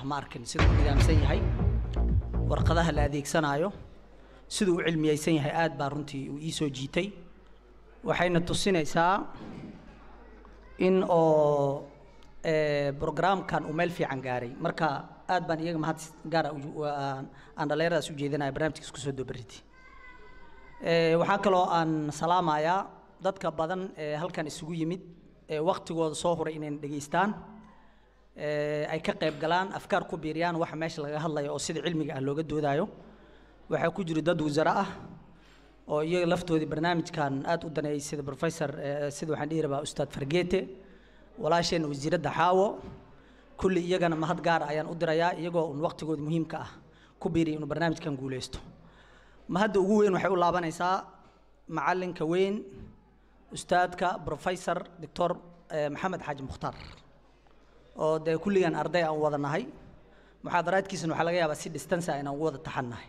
ma arkin siduu u nidaamsan yahay warqadaha la adeegsanaayo siduu u cilmiyeysan yahay aad baa runtii uu ii soo jiitay waxayna tusinaysaa in oo brograamkan uu meel fiican gaaray marka aad baan iyaga mahad gaara aan dhallinyaradaas u jeedinaya barnaamijka isku soo dobariti waxaa kaloo aan salaamayaa dadka badan ee halkan isugu yimid ee waktigooda soo huray inay dhegaystaan ay ka qayb galaan afkaar ku biiriyaan waxa meesha laga hadlayo oo sida cilmiga ah looga doodaayo waxaa ku jira dad wasare ah oo iyaga laftoodii barnaamijkan aad u daneeyey sida professor sida waxaan dhihi rabaa ustaad fargeete walaasheen wasiiradda xaawo kulli iyagana mahad gaara ayaan u dirayaa iyagoo un waqtigooda muhiimka ah ku biiriya inuu barnaamijkan guuleysto mahadda ugu weyn waxay u laabanaysaa macalinka weyn ustaadka professor doctor maxamed xaaji mukhtaar oo dee kulligan arday aan wada nahay muxaadaraadkiisana waxaa laga yaabaa si distance ah inaan ugu wada taxannahay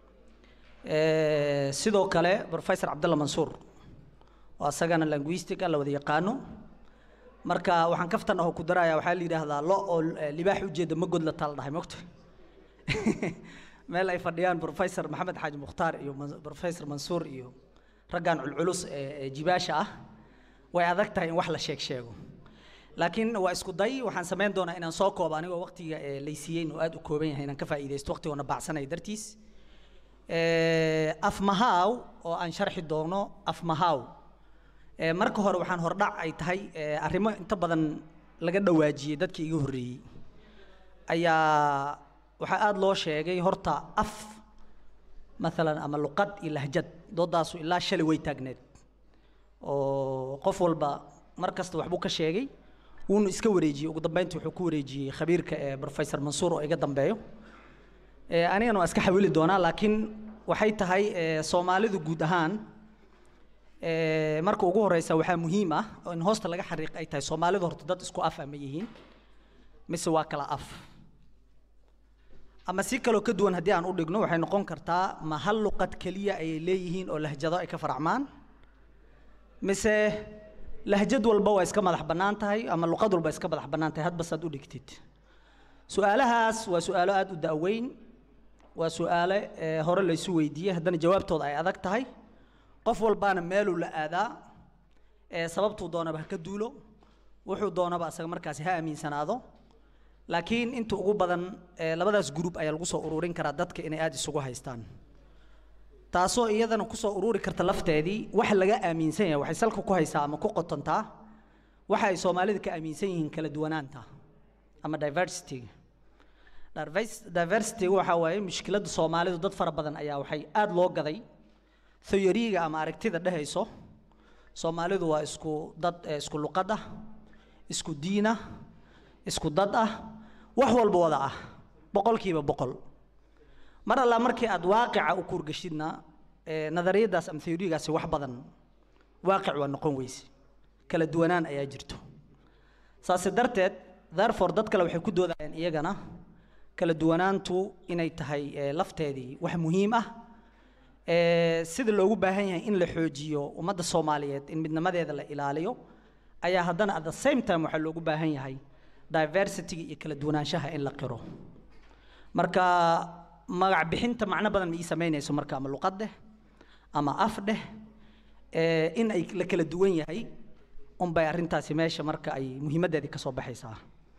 sidoo kale professor cabdalla mansuur oo asagana linguistica la wada yaqaano marka waxaan kaftan aho ku daraya waxaa la yidhaahdaa lo oo libaax ujeeda ma god la taal dhahay mogta meel ay fadhiyaan professor maxamed xaaji mukhtaar iyo professor mansuur iyo raggan culculus ee jibaasha ah way adag tahay in wax la sheeg sheego laakiin waa isku day waxaan samayn doonaa inaan soo koobo anigoo waqtiga laysiiyeyn oo aad u kooban yahay inaan ka faa'iidaysto waqtigoona baacsanaya dartiis afmahaaw oo aan sharxi doono afmahaaw marka hore waxaan hordhac ay tahay arrimo inta badan laga dhawaajiyey dadkii iga horreeyey ayaa waxaa aada loo sheegay horta af maalan ama luqad iyo lahjad doodaasu ilaa shalay way taagneed oo qof walba mar kasta waxbuu ka sheegay wuuna iska wareejiyey ugu dambeyntii wuxuu ku wareejiyey khabiirka ee professor mansuur oo iga dambeeyo anigana waa iska xawili doonaa laakiin waxay tahay soomaalidu guud ahaan marka ugu horeysa waxaa muhiim ah oo in hoosta laga xariiq ay tahay soomaalidu horta dad isku af ama yihiin mise waa kala af ama si kaloo ka duwan haddii aan u dhigno waxay noqon kartaa ma hal luqad keliya ayay leeyihiin oo lahjado ay ka faracmaan mise lahjad walba waa iska madax bannaan tahay ama luqad walba iska madax bannaan tahay hadba saad u dhigtid su-aalahaas waa su-aalo aada u da'weyn waa su-aale hore laysu weydiiyey haddana jawaabtooda ay adag tahay qof walbaana meeluu la aadaa sababtuu doonaba ha ka duulo wuxuu doonaba asaga markaasi ha aaminsanaado laakiin inta ugu badan labadaas group ayaa lagu soo ururin karaa dadka inay aada isugu haystaan taasoo iyadana kusoo ururi karta lafteedii wax laga aaminsan yahay waxay salka ku haysaa ama ku qotontaa waxa ay soomaalida ka aaminsan yihiin kala duwanaanta ama diversityga diversityga waxaa waaye mushkiladda soomaalidu dad fara badan ayaa waxay aada loo gaday theoryga ama aragtida dhehayso soomaalidu waa isku dad isku luqad ah isku diin ah isku dad ah wax walba wada ah boqolkiiba boqol mar alla markii aad waaqica u kuurgashidna nadariyadaas ama theorygaasi wax badan waaqic waa noqon weyse kala duwanaan ayaa jirto saase darteed therefore dad kale waxay ku doodayaan iyagana kala duwanaantu inay tahay lafteedii wax muhiim ah sida loogu baahan yahay in la xoojiyo ummadda soomaaliyeed in midnimadeeda la ilaaliyo ayaa haddana at the same time waxaa loogu baahan yahay diversityga iyo kala duwanaanshaha in la qiro marka magac bixinta macno badan ma ii samaynayso marka ama luqad dheh ama af dheh in ay la kala duwan yahay unbay arrintaasi meesha marka ay muhiimaddeedii ka soo baxaysaa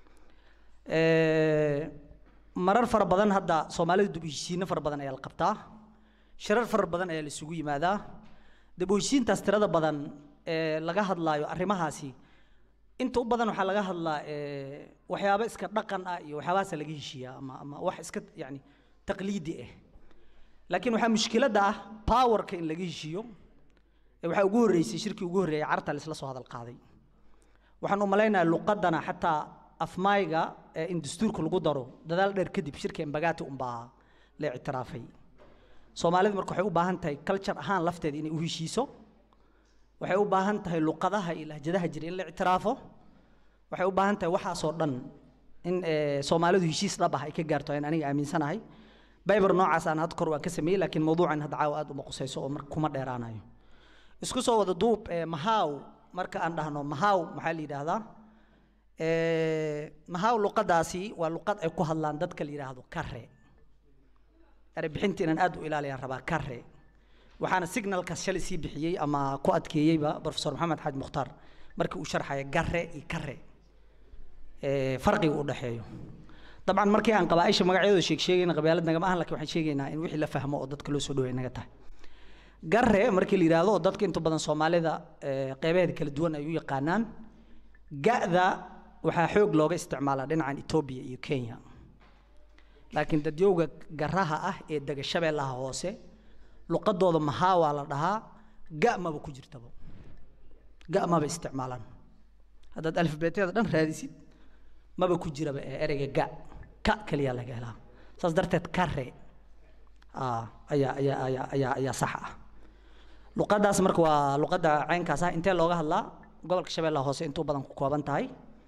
marar fara badan hadda soomaalida dib u heshiisiino fara badan ayaa la qabtaa shirar fara badan ayaa la isugu yimaadaa dib u heshiintaas tirada badan ee laga hadlaayo arrimahaasi inta u badan waxaa laga hadlaa waxyaabo iska dhaqan ah iyo waxyaabahaasa laga heshiiyaa ama ama wax iska yacni taqliidi ah laakiin waxaa mushkiladda ah powerka in laga heshiiyo waxaa ugu horreysay shirkii ugu horreeyay carta la isla soo hadal qaaday waxaan u malaynayaa luqadana xataa afmayga in dastuurka lagu daro dadaal dheer kadib shirka embagati unbaa la ictiraafay soomaalidu marka waxay u baahan tahay culture ahaan lafteeda inay u heshiiso waxay u baahan tahay luqadaha iyo lahjadaha jira in la ictiraafo waxay u baahan tahay waxaasoo dhan in soomaalidu heshiis dhab ah ay ka gaarto ayaan aniga aaminsanahay baybar noocaas aan had kor waan ka sameeyey laakiin mawduucan hadda caawa aad uma qusayso oo marka kuma dheeraanayo isku soo wada duub mahaaw marka aan dhahno mahaaw maxaa la yidhaahdaa mahaaw luqadaasi waa luqad ay ku hadlaan dadka la yidhaahdo kare erebixinta inaan aad u ilaaliyaan rabaa kare waxaana signalkaas shalay sii bixiyey ama ku adkeeyeyba professor maxamed xaaj mukhtaar markii uu sharxaya gare iyo kare farqiga u dhexeeyo dabcan markii aan qabaaisha magacyadooda sheeg sheegayna qabyaalad nagama ahan lakin waxaan sheegaynaa in wixii la fahmo oo dadka loo soo dhaway naga tahay gare markii la yidhaahdo dadka inta badan soomaalida qeybaheeda kala duwan ay u yaqaanaan ga'da waxaa xoog looga isticmaalaa dhinacan etoobiya iyo kenya laakiin dadyowga garaha ah ee dega shabeellaha hoose luqadooda mahaa waa la dhahaa ga maba ku jirtaba ga maba isticmaalaan haddaad alifbeetyada dhan raadisid maba ku jiraba ee ereyga ga ka keliya laga helaa saas darteed kare ayaa ayaa ayaa ayaa ayaa sax ah luqadaas marka waa luqadda caynkaas ah intee looga hadlaa gobolka shabeellaha hoose intuu badan ku kooban tahay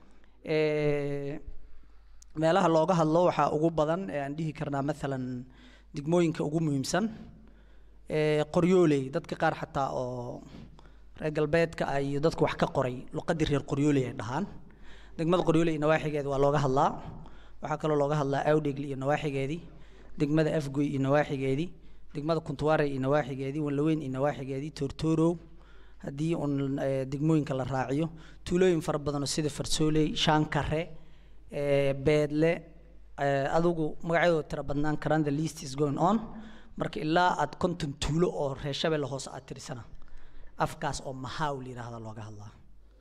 meelaha looga hadlo waxaa ugu badan ee aan dhihi karnaa maalan degmooyinka ugu muhiimsan qoryooley dadka qaar xataa oo reer galbeedka ah iyo dadka wax ka qoray luqadii reer qoryooley ay dhahaan degmada qoryooley iyo nawaaxigeeda waa looga hadlaa waxaa kaloo looga hadlaa awdhegle iyo nawaaxigeedii degmada afgoy iyo nawaaxigeedii degmada kuntuwaare iyo nawaaxigeedii wanlaweyn iyo nawaaxigeedii toortoorow haddii uun degmooyinka la raaciyo tuulooyin fara badanoo sida farsooley shaankare beedle adigu magacyadooda tira badnaan karaan the least is going on marka ilaa aad konton tuulo oo reer shabeelle hoose aad tirisana afkaas oo mahaaw la yidhaahda looga hadlaa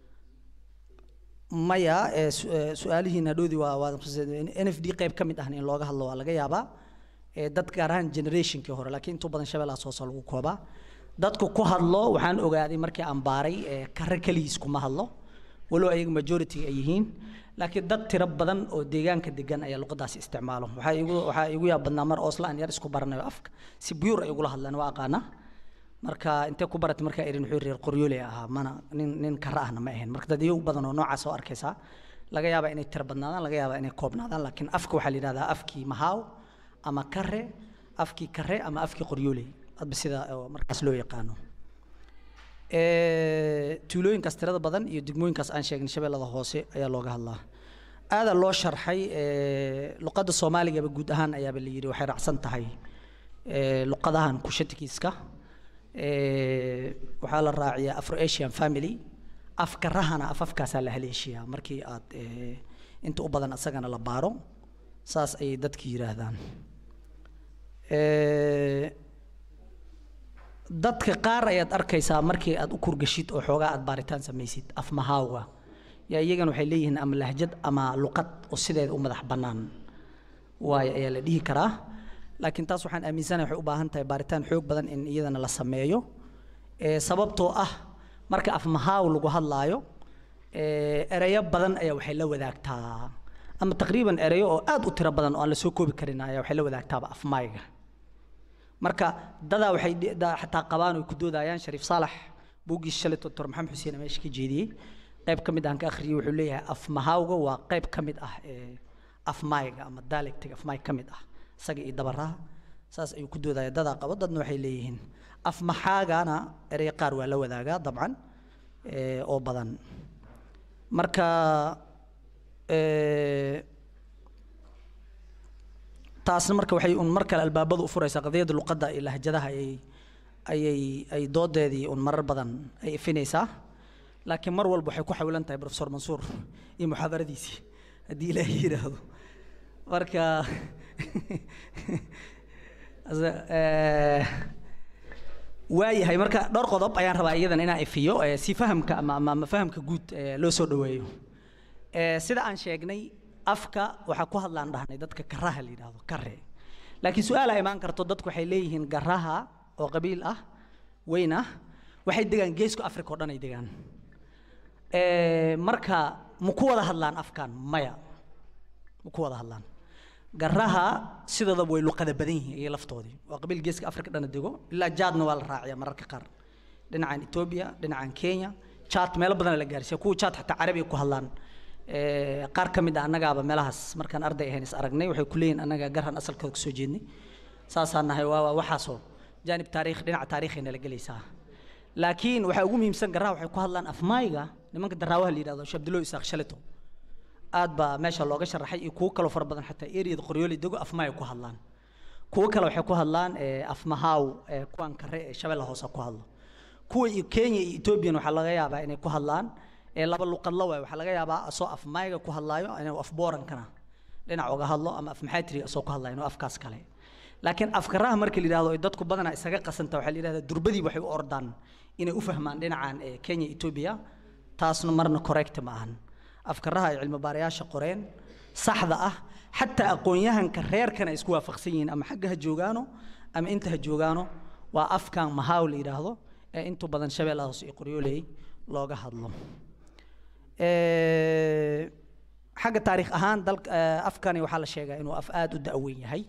maya su-aalihiina dhoodi waa waa n f d qayb ka mid ahna in looga hadlo waa laga yaabaa dad gaar ahaan generationkii hore laakiin intuu badan shabeellahaas hoose lagu koobaa dadku ku hadlo waxaan ogaaday markii aan baaray kare keligiis kuma hadlo walow ayaga majority ay yihiin laakiin dad tiro badan oo deegaanka degan ayaa luqadaasi isticmaalo waxaa igu waxaa igu yaab badnaa mar oosla aan yar isku baranayo afka si buyur ay ugula hadlaan waa aqaana marka intee ku baratay markaa erin wuxuu reer qoryooley ahaa mana nin nin kara ahna ma ahayn marka dad iyagu badan oo noocaas oo arkaysaa laga yaabaa inay tiro badnaadaan laga yaabaa inay koobnaadaan laakiin afka waxaa la yidhahdaa afkii mahaaw ama kare afkii kare ama afkii qoryooley adba sida markaas loo yaqaano tuulooyinkaas tirada badan iyo degmooyinkaas aan sheegnay shabeellada hoose ayaa looga hadlaa aada loo sharxay luqadda soomaaligaba guud ahaan ayaaba la yidhi waxay raacsan tahay luqadahan kushatikiiska waxaa la raaciyaa afro asian family afkarahana af afkaasaa la haleeshiyaa markii aad inta u badan asagana la baaro saas ayay dadki yidhaahdaan dadka qaar ayaad arkaysaa markii aad u kurgashid oo xoogaa aad baaritaan samaysid afmahaawga yaa iyagana waxay leeyihiin ama lahjad ama luqad oo sideeda u madax bannaan waayo ayaa la dhihi karaa laakiin taas waxaan aaminsanahay waxay u baahan tahay baaritaan xoog badan in iyadana la sameeyo sababtoo ah marka afmahaaw lagu hadlaayo ereyo badan ayaa waxay la wadaagtaa ama taqriiban ereyo oo aad u tiro badan oo aan la soo koobi karin ayaa waxay la wadaagtaaba afmaayga marka dadaa waxay xataa qabaan oo ku doodayaan shariif saalax buuggiis shalay doctor maxamed xuseen meesha ka jeediyey qayb ka mid aan ka akhriyey wuxuu leeyahay afmahaawga waa qayb ka mid ah afmaayga ama dialectiga afmaay ka mid ah isaga iyo dabaraha saas ayuu ku doodaya dadaa qabo dadna waxay leeyihiin afmaxaagana erey qaar waa la wadaagaa dabcan oo badan marka taasna marka waxay un mar kale albaabadu u furaysaa qadiyadda luqadda iyo lahjadaha ayay ayay ay doodeedii un marar badan ay ifinaysaa laakiin mar walba waxay ku xawilan tahay professor mansuur iyo muxaadaradiisii haddii ilaahay yidhaahdo marka waayahay marka dhowr qodob ayaan rabaa iyadan inaan ifiyo si fahamka ama ama fahamka guud loo soo dhoweeyo sida aan sheegnay afka waxaa ku hadlaan dhahnay dadka karaha la yidhaahdo kare laakiin su-aal a imaan karto dadku waxay leeyihiin garaha oo qabiil ah weyn ah waxay degaan geeska africa oo dhan ay degaan marka ma ku wada hadlaan afkan maya ma ku wada hadlaan garaha sidoodaba way luqada badan yihiin iyo laftoodii waa qabiil geeska africa dhana dego ilaa jaadna waa la raaciyaa mararka qaar dhinacan etoobiya dhinacan kenya jaad meelo badan la gaarsiiya kuwa jaad xataa carabiga ku hadlaan qaar ka mid a annagaaba meelahaas markaan arday ahayn is aragnay waxay ku leeyihin annaga garhan asalkooda kasoo jeednay saasaan nahay waa waxaasoo jaanib taariikh dhinaca taariikhayna la gelaysaa laakiin waxaa ugu muhiimsan garaha waxay ku hadlaan afmaayga nimanka daraawaha la yidhahdo shabdilo isaaq shaleto aad baa meesha looga sharaxay iyo kuwo kaloo fara badan xataa eriyada qoryooli dego afmaay ku hadlaan kuwo kale waxay ku hadlaan afmahaaw kuwan kare ee shabeella hoose ku hadlo kuwa iyo kenya iyo ethoobiyan waxaa laga yaabaa inay ku hadlaan laba luqadla waay waxaa laga yaabaa asoo afmayga ku hadlaayo inuu af boorankana dhinac uga hadlo ama af maxaatiriga asoo ku hadlayo inuu afkaas kale laakiin afkaraha marka la yidhahdo ay dadku badanaa isaga qasanta waxaa la yidhahdaa durbadii waxay u ordaan inay u fahmaan dhinacan kenya etoobiya taasna marna correct ma ahan afkaraha ay cilmi baarayaasha qoreen saxda ah xataa aqoon-yahanka reerkana ay isku waafaqsan yihiin ama xagga ha joogaano ama inta ha joogaano waa afkan mahaaw la yidhaahdo ee intu badan shabeellaha hoose iyo qoryooley looga hadlo xagga taariikh ahaan dal afkani waxaa la sheegaa inuu af aada u da-weyn yahay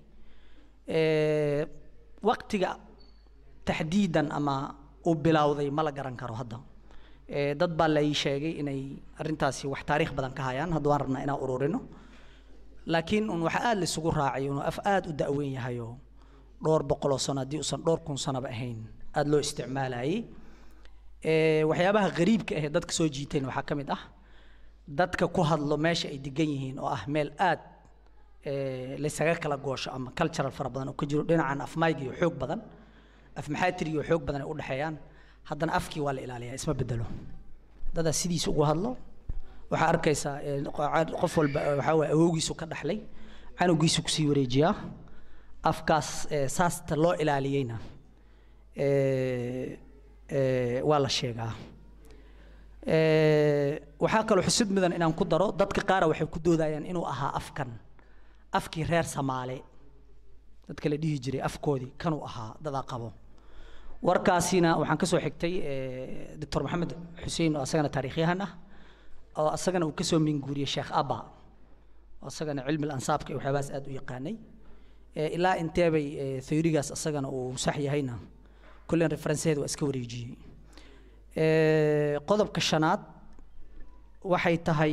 waqtiga taxdiidan ama uu bilowday ma la garan karo hadda dad baa la ii sheegay inay arrintaasi wax taariikh badan ka hayaan hadda waan rabnaa inaan ururino laakiin un waxaa aada laisugu raacay inuu af aada u da-weyn yahayoo dhowr boqoloo sano haddii uusan dhowr kun sanoba ahayn aada loo isticmaalayay waxyaabaha gariibka ahee dadka soo jiiteen waxaa ka mid ah dadka ku hadlo meesha ay degan yihiin oo ah meel aad laysaga kala goosho ama cultural fara badan oo ka jiro dhinacan afmayga iyo xoog badan af maxaatiriga iyo xoog badan ay u dhexeeyaan haddana afkii waa la ilaaliyaa isma bedelo dadaa sidiisa ugu hadlo waxaa arkaysaa qof walba waxaa waye awowgiisu ka dhaxlay canugiisu kusii wareejiyaa afkaas saasta loo ilaaliyeyna waa la sheegaa waxaa kaloo xusid mudan inaan ku daro dadka qaara waxay ku doodayaan inuu ahaa afkan afkii reer samaale dadka la dhihi jiray afkoodii kanuu ahaa dadaa qabo warkaasina waxaan ka soo xigtay doctor maxamed xuseen oo asagana taariikhyahan ah oo asagana uu kasoo minguuriyey sheekh abba oo asagana cilmi ansaabka iyo waxyaabahaas aada u yaqaanay ilaa inteebay theorigaas asagana uu sax yahayna kullen referenceheeda waa iska wareejiyey qodobka shanaad waxay tahay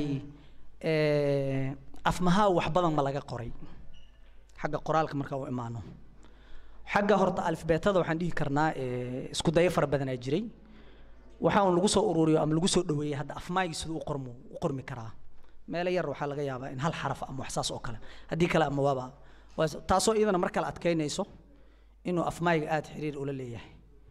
afmahaa wax badan ma laga qoray xagga qoraalka marka u imaano xagga horta alifbeetada waxaan dhihi karnaa isku dayo fara badanaa jiray waxa un lagu soo ururiyo ama lagu soo dhaweeyey hadda afmaaygi siduu u qormo u qormi karaa meelo yar waxaa laga yaabaa in hal xaraf ama wax saas oo kale haddii kale ama waaba taasoo iyadana mar kale adkaynayso inuu afmaayga aada xiriir ula leeyahay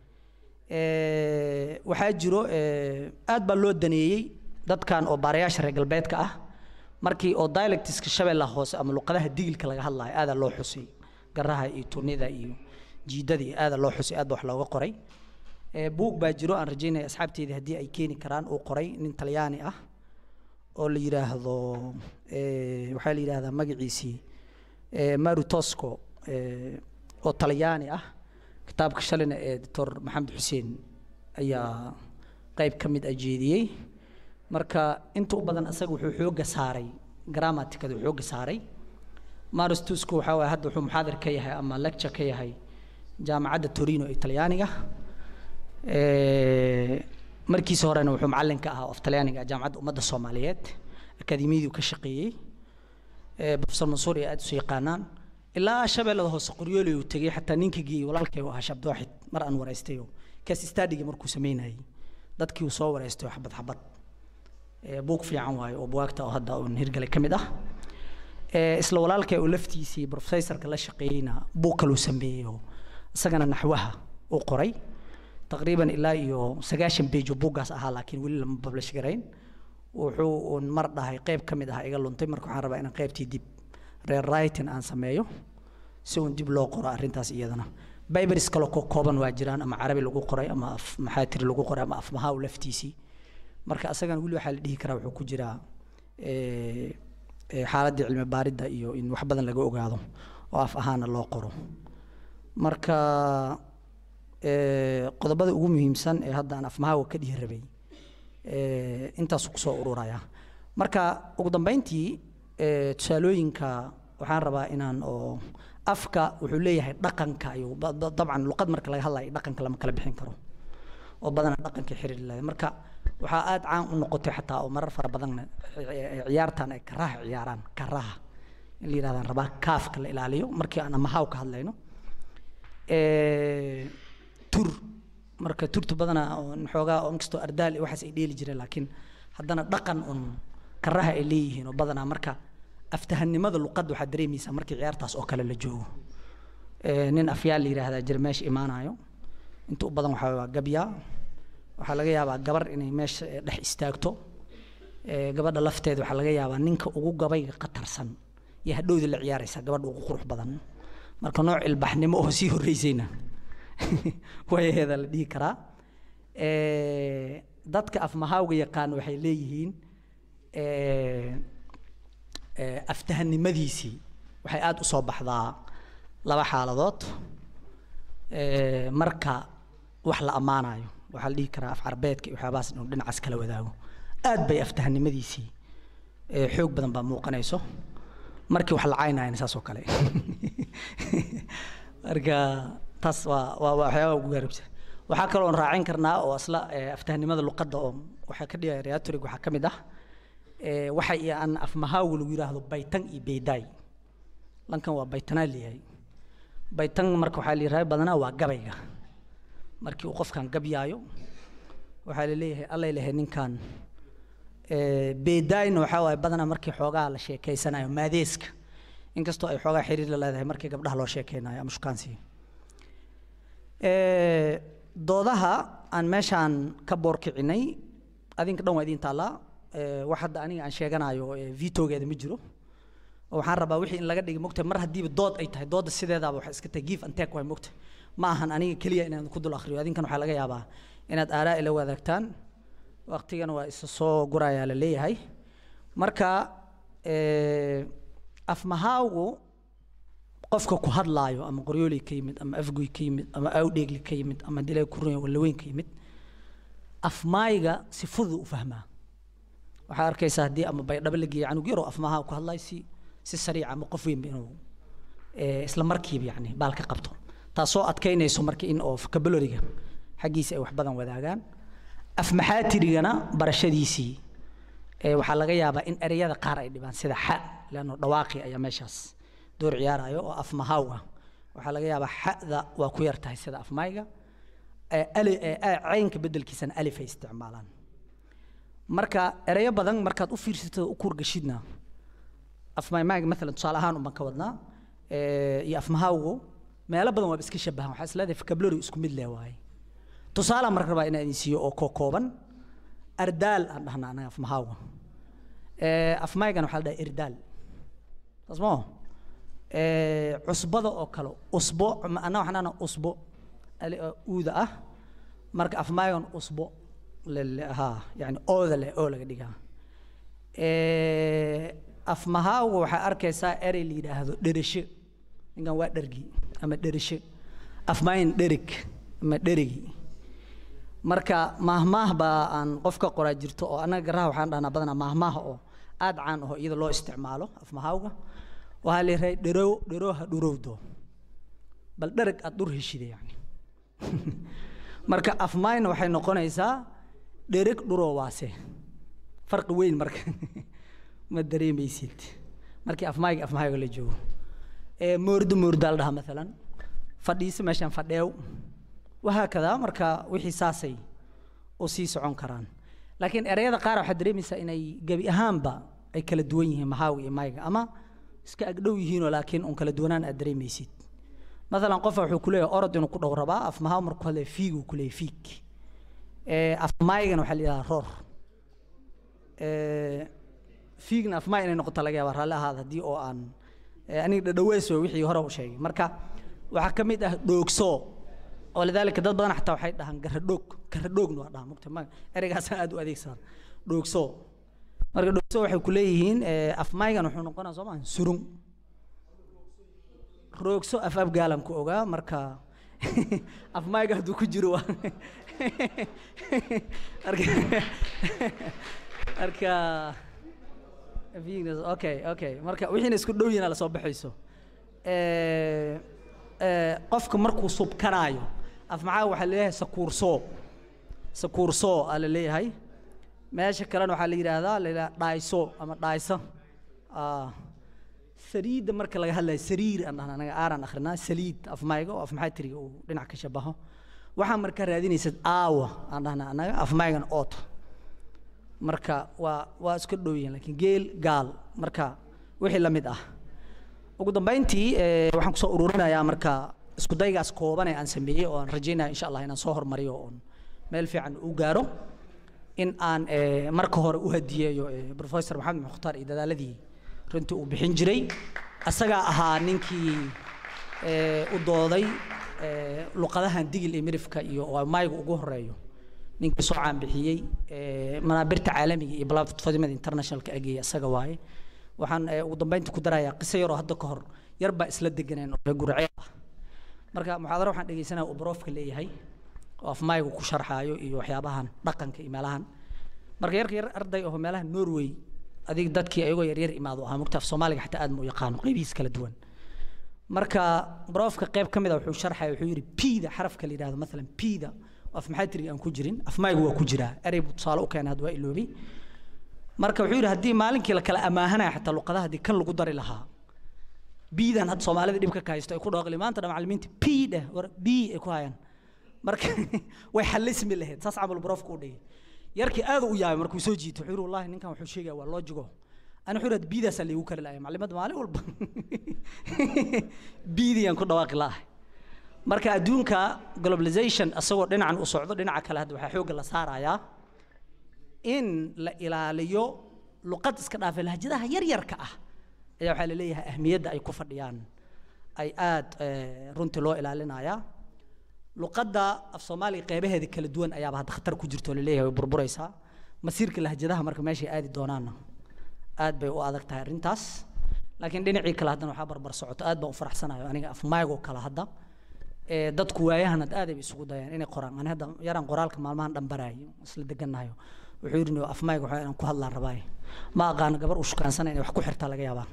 waxaa jiro aad baa loo daneeyey dadkan oo baarayaasha reer galbeedka ah markii oo dialectiska shabeellaha hoose ama luqadaha digilka laga hadlayo aadaa loo xusay garaha iyo tunida iyo jiidada iyo aadaa loo xusay aad ba wax looga qoray buug baa jiro aan rajaynaya asxaabteedii haddii ay keeni karaan uu qoray nin talyaani ah oo la yidhaahdo waxaa la yidhahdaa magaciisii maru tosco oo talyaani ah kitaabka shalina ee doctor maxamed xuseen ayaa qayb ka mid ah jeediyey marka inta u badan asaga wuxuu xooga saaray gramaticada xooga saaray maris tusco waxaa waye hadda wuxuu muxaadir ka yahay ama lecture ka yahay jaamacadda torino ee talyaaniga markiisa horena wuxuu macallin ka ahaa of talyaaniga jaamacadda ummadda soomaaliyeed akademiyadii ka shaqeeyey professor mansuur iyo aad isu yaqaanaan ilaa shabeellada hoose qoryooli uu tegey xataa ninka geeyey walaalkay u ahaa shabdooxid mar aan waraystayo kaas istadiga markuu sameynayay dadkii uu soo waraystayo xabad xabad buug fiican waayo oo buwaagta oo hadda uun hirgalay ka mid ah isla walaalkay uu laftiisii professorka la shaqeeyeyna buug kaluu sameeyo isagana naxwaha uu qoray taqriiban ilaa iyo sagaashan bejo buuggaas ahaa laakiin weli lama publish garayn wuxuu uun mar dhahay qayb ka mid ah iga luntay marka waxaan rabaa inaan qaybtii dib reer writing aan sameeyo si uun dib loo qoro arrintaas iyadana bibers kale ko kooban waa jiraan ama carabi lagu qoray ama af maxaatiri lagu qoray ama af mahaaw laftiisii marka asagana weli waxaa la dhihi karaa wuxuu ku jiraa xaaladdii cilmi baaridda iyo in wax badan laga ogaado oo af ahaana loo qoro marka qodobada ugu muhiimsan ee hadda aan afmahaawa ka dhihi rabay intaasuu kusoo ururaya marka ugu dambeyntii tusaalooyinka waxaan rabaa inaan oo afka wuxuu leeyahay dhaqanka iyo dabcan luqad marka laga hadlayo dhaqanka lama kala bixin karo oo badanaa dhaqanka xiriir leedahay marka waxaa aada caan u noqotay xataa oo marar fara badanna ciyaartan ay karaha ciyaaraan karaha in la yidhahdaan rabaa kaafka la ilaaliyo markii aan amahaaw ka hadlayno tur marka turtu badanaa xoogaa inkastoo ardaal iyo waxaas ay dheeli jireen laakiin haddana dhaqan un fakaraha ay leeyihiin oo badanaa marka aftahanimada luqadda waxaad dareemaysaa markii ciyaartaas oo kale la joogo Eh, nin afyaal la yidhaahdaa jira meesha imaanayo inta u badan waxaa waa gabyaa waxaa laga yaabaa gabar inay meesha eh, dhex istaagto Eh, gabadha lafteeda waxaa laga yaabaa ninka ugu gabayga qatarsan iyo hadhowda la ciyaaraysa gabadha ugu qurux badan marka nooc ilbaxnimo oo sii horreysayna wayaheeda la dhihi karaa Eh, dadka afmahaawga yaqaan waxay leeyihiin eh, eh, aftahanimadiisii waxay aada u soo baxdaa laba xaaladood Eh, marka wax la ammaanayo waxaa la dhihi karaa af carbeedka iyo waxyaabahaas inuu dhinacaas kala wadaago aad bay aftahanimadiisii eh, xoog badan baa muuqanayso markii wax la caynayana saas oo kale marka taas waa waa waa waxyaabaha ugu gaaribsan waxaa kaloo raacin karnaa oo asla eh, aftahanimada luqadda oo waxaa ka dhigaya reatorig waxaa ka mid ah eh, waxa iyo aan afmahaagu lagu yidhaahdo baytan iyo beydaay lankan waa baytanaa leeyahay baytan marka waxaa la yidhahda badanaa waa gabayga markii uu qofkan gabyaayo waxaa laleeyahay allay lehay ninkan Eh, beedaayna waxaa waaye badanaa markii xoogaa la sheekeysanayo maadeeska inkastoo ay xoogaa xiriir la leedahay markii gabdhaha loo sheekeynayo ama shukaansiga Eh, doodaha aan meeshaan ka boorkicinay adinka dhan waa idiin taallaa Eh, wax hadda aniga aan sheeganayo eh, vitogeeda ma jiro oo waxaan rabaa wixii in laga dhigay mogta mar haddiiba dood ay tahay doodda sideedaaba waxay iska tahay give and take waay mogta ma ahan aniga keliya inaan ku dul akhriyo adinkan waxaa laga yaabaa inaad aaraa ila wadaagtaan waqtigana waa isa soo gurayaa la leeyahay marka eh, afmahaawgu qofka ku hadlaayo ama qoryooley ka yimid ama afgoy ka yimid ama awdheegli ka yimid ama dilay kurun walaweyn ka yimid afmaayga si fudud u fahmaa waxaa arkaysaa haddii ama baydhabo la geeyo canug yaroo afmaha ku hadlayo si si sariica ama qof weynba inuu eh, isla markiiba yani baal ka qabto taasoo adkaynayso marka in oo vocabulary-ga xaggiisa ay wax badan wadaagaan afmaxaatirigana barashadiisii eh, waxaa laga yaabaa in ereyada qaar ay dhibaan sida xa leanno dhawaaqi ayaa meeshaas door ciyaarayo oo afmahaaw ah waxaa laga yaabaa xa'da waa ku yar tahay sida afmayga eh, ali- eh, eh, caynka beddelkiisana alif ay isticmaalaan marka ereyo badan markaad u fiirsato u kurgashidna afmaymayga maalan tusaale ahaan unbaan ka wadnaa eh, iyo afmahawgu meelo badan waaba iska shabahan waxaa isleedahay vocabulary isku mid leh waaye tusaale marka rabaa inaan idin siiyo oo koo kooban ardaal aan dhahnaa anaga afmahawga Eh, afmaygana waxaa la dhahaa irdaal saas moo cusbada oo kale usbo ma- anna waxaan dhahnaa usbo ali- oo uuda ah marka afmaygan usbo lele- haa yani ooda leh oo laga dhigaa Eh, afmahawga waxaa arkaysaa erey la yidhaahdo dheresho ninkan waa dhergi ama dheresho afmayn dherig ama dherigi marka maahmaah baa aan qof ka qoraa jirto oo annaga garaha waxaan dhahnaa badanaa maahmaah oo aad caan aho iyada loo isticmaalo afmahawga waxaa la yidhahay dherow dherooha dhurowdo bal dhereg aad dhur heshida yani marka afmayna waxay noqonaysaa dhereg dhuroowaase farqi weyn marka ma dareemaysid markii afmayga afmahayga la joogo ee moordo moordaa la dhahaa maalan fadhiiso meeshaan fadheew wahaakadaa marka wixii saasay u sii socon karaan laakiin ereyada qaar waxaad dareemaysaa inay gebi ahaanba ay kala duwan yihiin mahaawi iyo mayga ama iska agdhow yihiinoo laakiin un kala duwanaan aad dareemaysid maalan qofa wuxuu ku leeyahay orod inuu ku dhow rabaa af mahaaw markuu ku hadlaya fiiguu ku leeyahay fiig Eh, af maygana waxaa la yidhahaa roor Eh, fiigna afmaa inay noqoto laga yaaba raalli ahaada haddii oo aan eh, aniga dhadhaweys wey wixii hore u sheegay marka waxaa ka mid ah dhoogso oo lidaalika dad badan xataa waxay dhahaan garadhoog garadhoogna waa dhahaa mugta ma ereygaasaan aad u adeegsadaan dhoogso marka dhoogso waxay ku leeyihiin eh, afmaygan wuxuu noqonaa soo maa surung roogso af afgaalan ku ogaa marka afmayga hadduu ku jiro waa marka marka Venus, okay okay marka wixiina isku dhow yihiin lasoo baxayso Eh, eh, qofka markuu subkanaayo af maxaa waxaa leeyahay sakuursoo sakuursoo aa la leeyahay meesha kalena waxaa la yidhaahdaa la yidhaha dhaayso ama dhaayso Ah, saliidda marka laga hadlayo sariir aan dhahna anaga aaraan akhrinaa saliid afmayga oo afmaxatiriga uu dhinac ka shabaho waxaa markaa raadinaysad aawa aan dhahna anaga afmaygana oota marka waa waa iska dhow yihiin laakiin geel gaal marka wixii la mid ah ugu dambeyntii eh, waxaan kusoo ururinayaa marka isku daygaas kooban ee aan sameeyey oo aan rajeynaya insha allah inaan soo hormariyo oon meel fiican u gaaro in aan eh, marka hore u hadiyeeyo eh, professor maxamed mukhtaar iyo dadaaladii runtii uu bixin jiray asagaa ahaa ninkii eh, u dooday eh, luqadahan digil iyo mirifka iyo oo mayga ugu horeeyo ninkii soo caanbixiyey eh, manaabirta caalamiga iyo platformada internationalka ageeya isaga waaye waxaan eh, ugu dambeyntii ku darayaa qiso yaroo hadda ka hor yar baa isla deganeen oo reer gurceel ah marka muxaadaro waxaan dhegeysanaya uu baroofka leeyahay oo afmaygu ku sharxaayo iyo waxyaabahan dhaqanka iyo meelahan marka yarka yar arday oo meelaha norway adig dadkii ayagoo yaryar imaado ahaa mugta af soomaaliga xataa aad ma u yaqaano qaybihiis kala duwan marka baroofka qayb ka mid a wuxuu sharxaya wuxuu yidhi pida xarafka la yidhahdo maalan pida oo af maxaatiriga aan ku jirin afmaygu waa ku jiraa erey buu tusaale u keenay hadda waa iloobay marka wuxuu yidhi haddii maalinkii la kala amaahanaya xataa luqadaha haddii kan lagu dari lahaa biidan hadda soomaalida dhibka ka haysto ay ku dhooqli maanta dhan macallimiinta p dheh war b ay ku hayaan marka way xalismi lahayd saas camal baroofka u dhigay yarkii aad u yaabay markuu soo jiito wuxuu yidhi wallahi ninkan wuxuu sheegaya waa loojigo ani wuxuu yidhi biidaasaa laygu kari lahay macallimada maalin walba biidiyaan ku dhawaaqi la'ahay marka adduunka globalization asagoo dhinacan u socdo dhinaca kale hadda waxaa xoogga la saarayaa in la ilaaliyo luqad iska dhaafay lahjadaha yaryarka ah ayaa waxaa la leeyahay ahmiyadda ay ku fadhiyaan ay aad eh, runtii loo ilaalinayaa luqadda af soomaaliga qeybaheeda kala duwan ayaaba hadda khatar ku jirto oo laleeyahay way burburaysaa masiirka lahjadaha marka meeshay aadi doonaanna aad bay u adag tahay arrintaas laakiin dhinacii kale haddana waxaa barbar socoto aad baan u faraxsanayo aniga af maygoo kale hadda ee dadku waayahan had aad ay isugu dayaan inay qoraan ani hadda yaraan qoraalka maalmahan dhan baraayo isla degannahayo wuxuu yidhi af mayga waxaa inaan ku hadlaan rabaaye ma aqaano gabar u shukaansana inay wax ku xirtaa laga yaabaa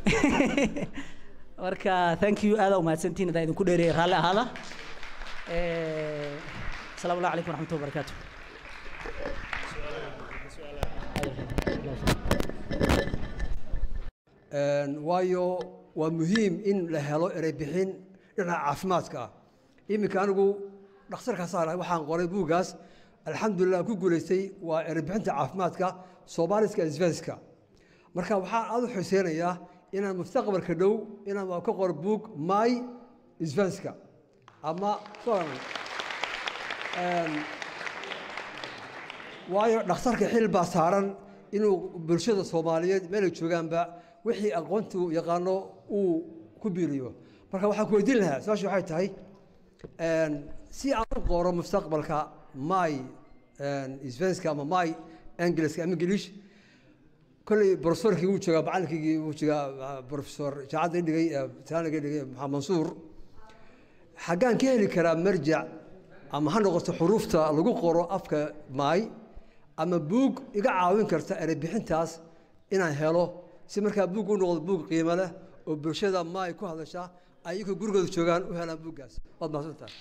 marka thank you aada umahadsantihin haddaan idinku dheereeyay raalli ahaada Eh, asalaamu allah calaykum waraxmatullahi wabarakaatu Een, waayo waa muhiim in la helo erey bixin dhinaca caafimaadka ah iminka anigu dhakhtarka saarahay waxaan qoray buuggaas alxamdulilah ku guulaystay waa erey bixinta caafimaadka soomaaliska isvenska marka waxaan aad u xuseynayaa inaan mustaqbalka dhow inaan waa ka qoro buug my isvenska ama Een, waayo dhakhtarka xil baa saaran inuu bulshada soomaaliyeed meelay joogaanba wixii aqoontu yaqaano uu ku biiriyo marka waxaan ku weydiin lahaa su-aasha waxay tahay een, si aan u qoro mustaqbalka my svenska ama my engiliska ama ingilish kolley profesorkii wuu joogaa macallinkii wuu joogaa profesor jaacadda dhigay taaniga dhigay maxamed mansuur xaggaan ka heli karaa marjac ama ha noqoto xuruufta lagu qoro afka maay ama buug iga caawin karta erey bixintaas inaan helo si markaa buug u noqdo buug qiimo leh oo bulshada maay ku hadasha ay iyagoo gurigooda joogaan u helaan buuggaas waad mahadsantahay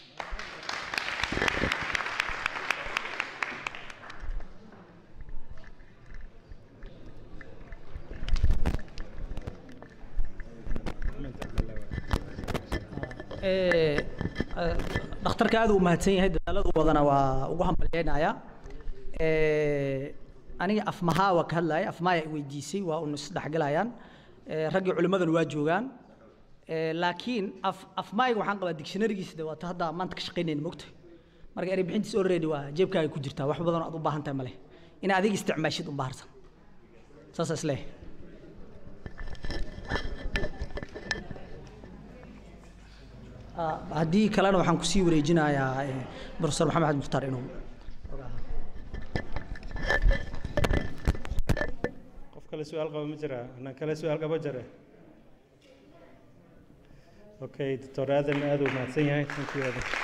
Eh, eh, dhakhtarka aad uu mahadsan yahay dadaaladu wadana waa ugu hambalyeynaya Eh, aniga afmahaa waa ka hadlaya afmaaya i weydiisay waa un isdhexgalayaan Eh, raggii culimmadana waa joogaan Eh, laakiin af afmaayga waxaan qabaa dictionarygiisa de waata hadda maanta ka shaqaynayna mogta marka erey bixintiis already waa jeebkaaga ku jirtaa wax badan oo aad u baahan tahay male ina adiga isticmaashid un baharsan saasa isleeyahay Ah, haddii kalena waxaan kusii wareejinayaa eh, professor maxamed axmed mukhtaar inuu qof kale su-aal qaba ma jira anaan kale su-aal qaba jare okay doctor aadan aad uu mahadsan yahay thank you aadan